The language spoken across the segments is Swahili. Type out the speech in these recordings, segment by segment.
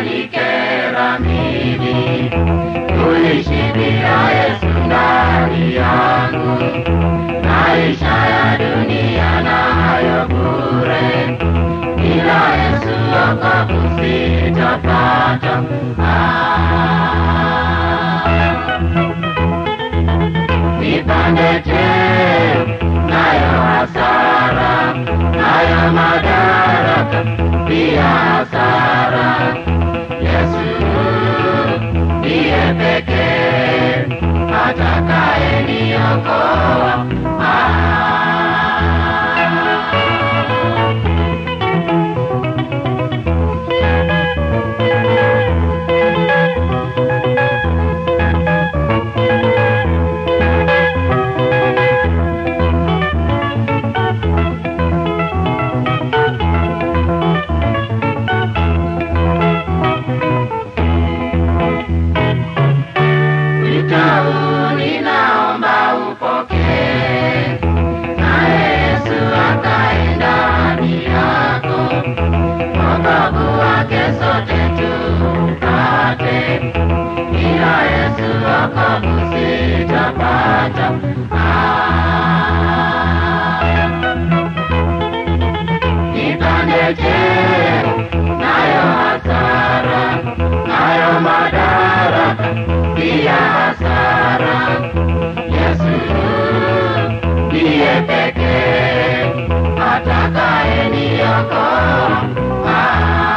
yanikera mimi kuishi bila Yesu ndani yangu, maisha ya dunia nayo bure, bila Yesu wokovu sitapata. Ah. Nipande je nayo hasara, nayo madaraka pia hasara. Yesu ndiye pekee atakaye niokoa. Ah. Wito huu ninaomba upokee, naye Yesu akae ndani yako, wokovu wake sote tupate, bila Yesu wokovu sitapata. Ah. Nipande je nayo hasara, nayo madaraka pia hasara. Yesu ndiye pekee atakaye niokoa. Ah.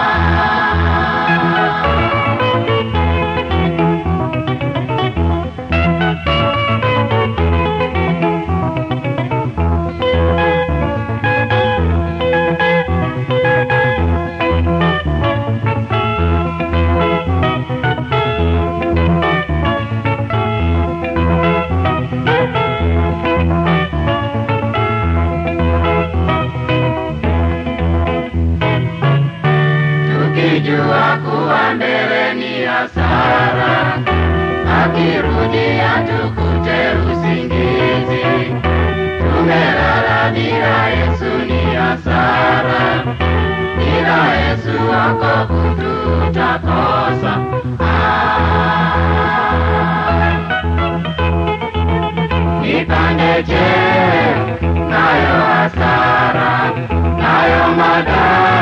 tukijua kuwa mbele ni hasara, akirudia tukute usingizi. Tumelala bila Yesu ni hasara, bila Yesu wokovu tutakosa. Ah. Nipande je nayo hasara, nayo madhara